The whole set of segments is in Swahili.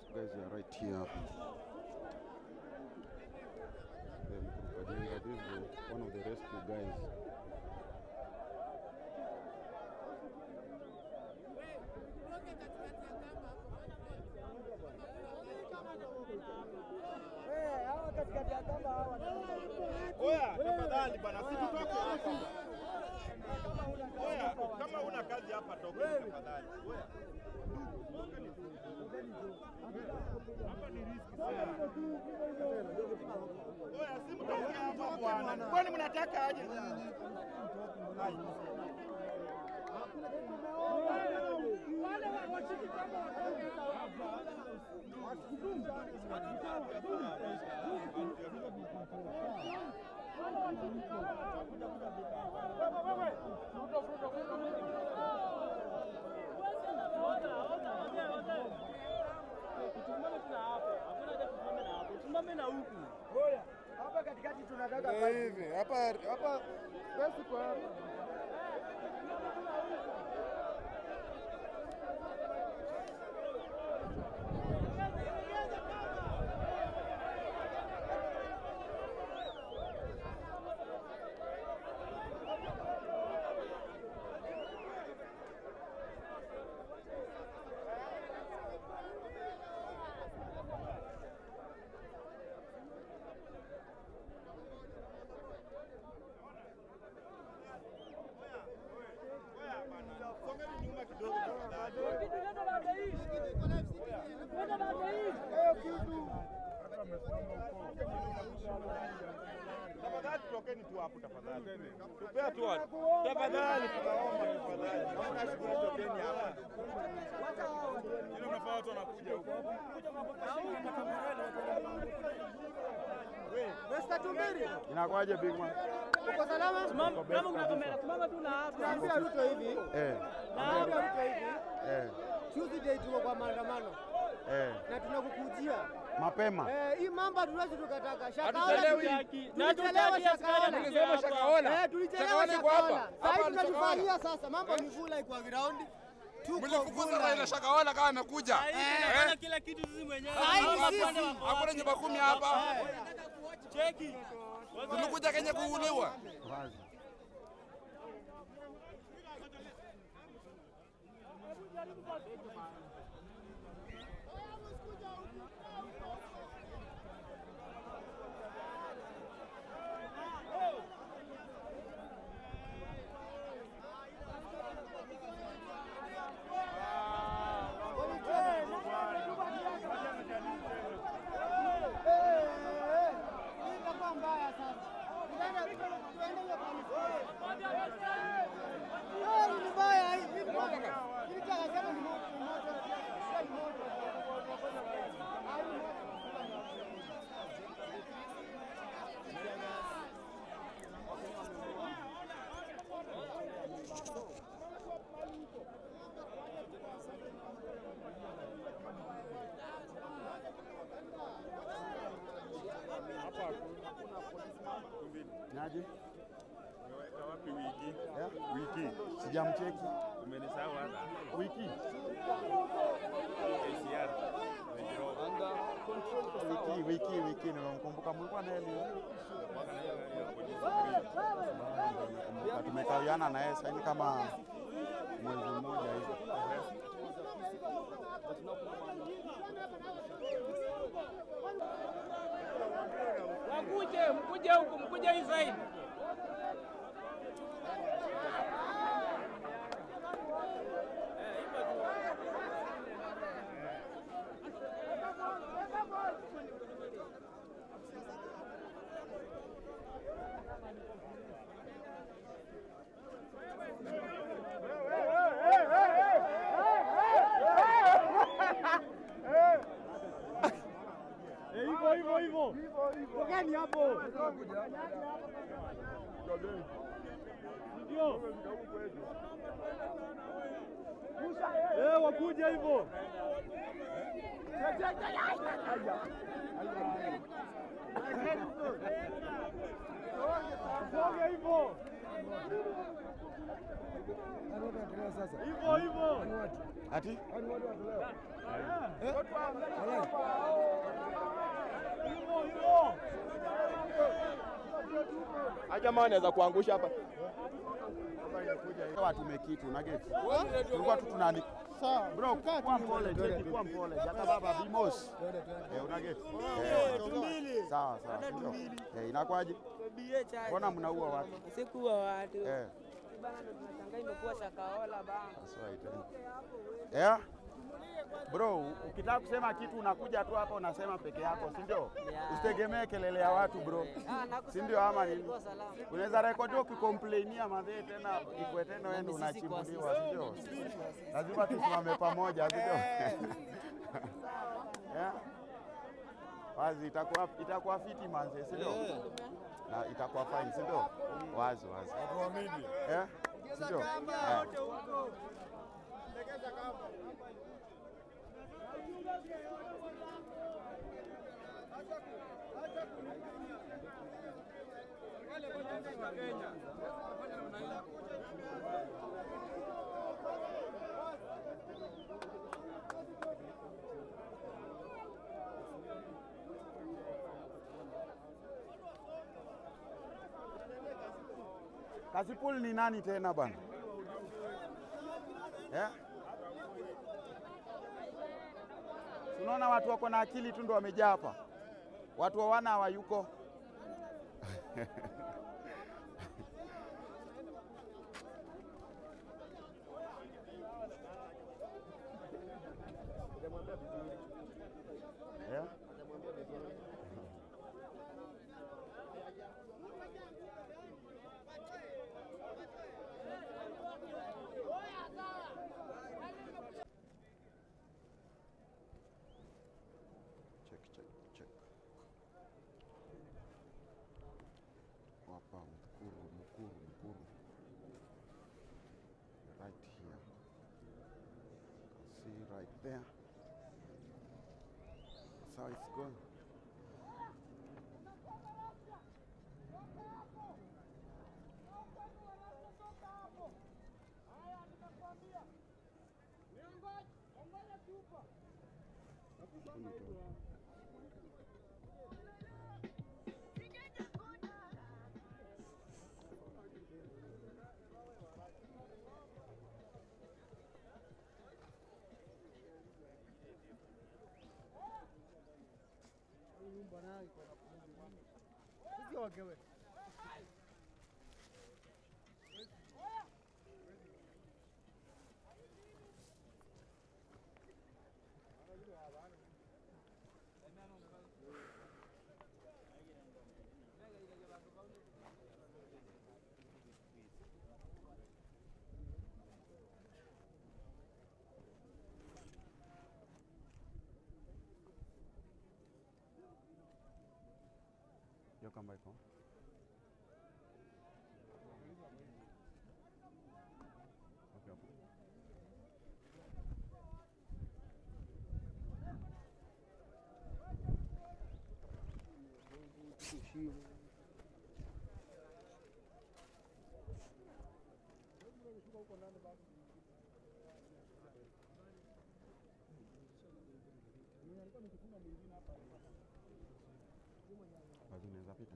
guys are right here. The Mkurukajenga, this is one of the rescue guys. Oya, tafadhali bana, si tutoke hapa. Oya, kama una kazi hapa toka tafadhali. Oya. Hapa ni riski sana. Oya, si mtoke hapa bwana. Kwani mnataka aje? Ai. Tusimame na huku. Hapa katikati tunataka hivi hapa hapa basi kwa hapa. Oya bana. Songeni nyuma kidogo tafadhali. Tafadhali tokeni tu hapo tafadhali. Tupea tu watu. Tafadhali tunaomba tafadhali. Kama una shughuli tokeni hapa. Ile mnafaa watu wanakuja huko. Mr. Tumbiri, Inakwaje big man? uko salama? Simama, kama kuna kamera, simama tu na hapa. Tunaambia Ruto hivi, Eh, tunaambia Ruto hivi, eh, Tuesday tuko kwa maandamano eh. na tunakukujia. Mapema. Eh, hii mambo hatuwezi tukataka. Shakahola Hatutaki. tuli- Na tulichelewa hatutaki askari Shakahola. kuja hapa. Shakahola. Eh, tulichelewa Shakahola. Sasa hivi tunajifanyia sasa mambo ni vula kwa ground. Tuko Mlifukuza vula. Raila Shakahola kama amekuja. Tunafanya kila kitu sisi mwenyewe. Sahi Hapa sisi. pande wako Hakuna wapi? nyumba kumi hapa. Cheki. Tumekuja Kenya kuuliwa. Wazi. Hii itakuwa mbaya sasa. Tuende tuende hiyo kanisa. Eh, hii ni mbaya hii. Hii ni mbaya. Hii chaka sema ni moto, ni moto. Sio ni moto. Ah, hii ni moto. Naje? Umeweka wapi wiki? Yeah. Wiki. Sijamcheki. Umenisahau hata. Wiki. ACR. Range Rover. Wiki, wiki, wiki nimemkumbuka mlikuwa naye leo. Mwaka na hiyo ya polisi green. Nakumbuka tumekawiana na yeye sasa kama mwezi mmoja hivi. Wakuje, mkuje huku, mkuje hii side. Hivyo hivyo hivyo. Tokeni hapo. Ndio. Eh, wakuja hivyo. Songe hivyo. Hivyo hivyo. Ati Hivyo hivyo. Jamaa anaweza kuangusha hapa. watu mekitu na geti. Tulikuwa tu tunani Sawa. bro, Kaa kwa tu. mpole, cheki kwa mpole. Jaka baba bimos. Eh, una geti. Eh, Sawa sawa. sindio? Eh, inakwaje? Mbona mnaua watu? Sikuwa watu Eh, bana, ndo tunashangaa imekuwa shakaola bana. that's right. eh. Yeah. Bro, ukitaka kusema kitu unakuja tu hapa unasema peke yako, si ndio? Yeah. Usitegemee kelele ya watu bro. Ah, nakusema Si ndio ama nini? ilikuwa salama. Unaweza rekodi ukikomplainia madhee tena ikwe tena wewe ndio Nami sisi kwa unachimbuliwa, sisi. si ndio? Lazima tusimame pamoja, si ndio? Yeah. Wazi itakuwa itakuwa fiti manze, si ndio? Na itakuwa fine, si ndio? Wazi wazi. Eh? Si ndio? Haya. Kasipul ni nani tena bwana? Yeah? Unaona watu wako na akili tu ndo wamejaa hapa, watu hawana hawayuko. yeah? Check, check, check. Hapa Mkuru, Mkuru, Mkuru. Right here. Can see right there. That's how it's going. Hiyo kamba iko Okay, hapo. Basi unaweza pita.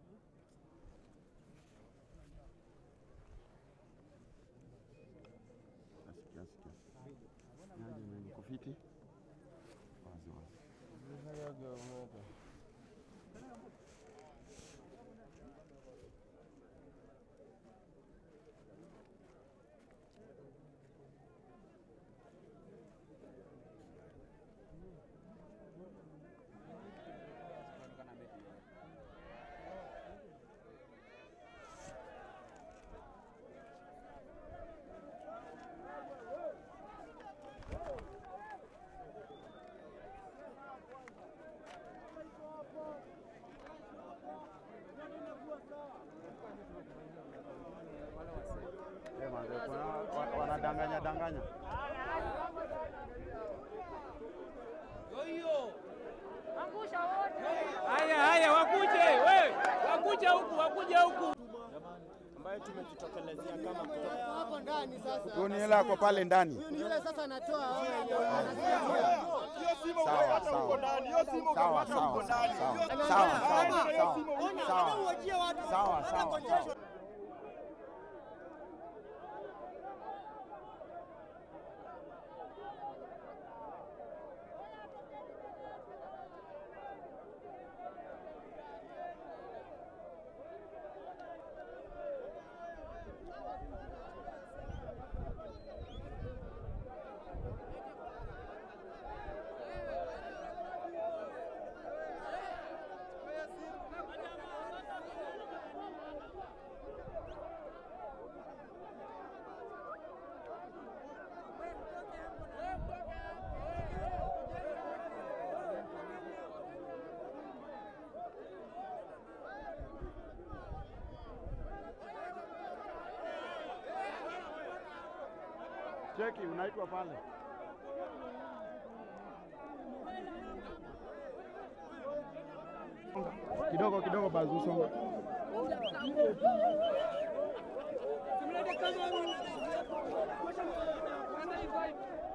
Nasikia, nasikia. Yaani mimi niko fiti. Wazi wazi. Eh, manze, kuna wa- wanadanganya danganya. Haya haya, wakuje we, wakuje huku, wakuje huku. ambaye ambayo tumejitokelezea kama kutoka Wako ndani sasa. Huyu ni hela ako pale ndani. Huyu ni yule sasa anatoa hao wenye hiyo simu Sawa, ukapata sawa. uko ndani, hiyo simu Sawa, ukapata sawa, uko sawa, ndani. sawa. Hiyo Sawa, simu sawa, ukapata, hiyo sawa. simu Ona, Sawa. hata uwajie watu. Sawa, Hata sawa, kuonyesha. sawa. Cheki, unaitwa pale. Kidogo kidogo bazu songa. Tumlete kama huyu. Kwanza hivi.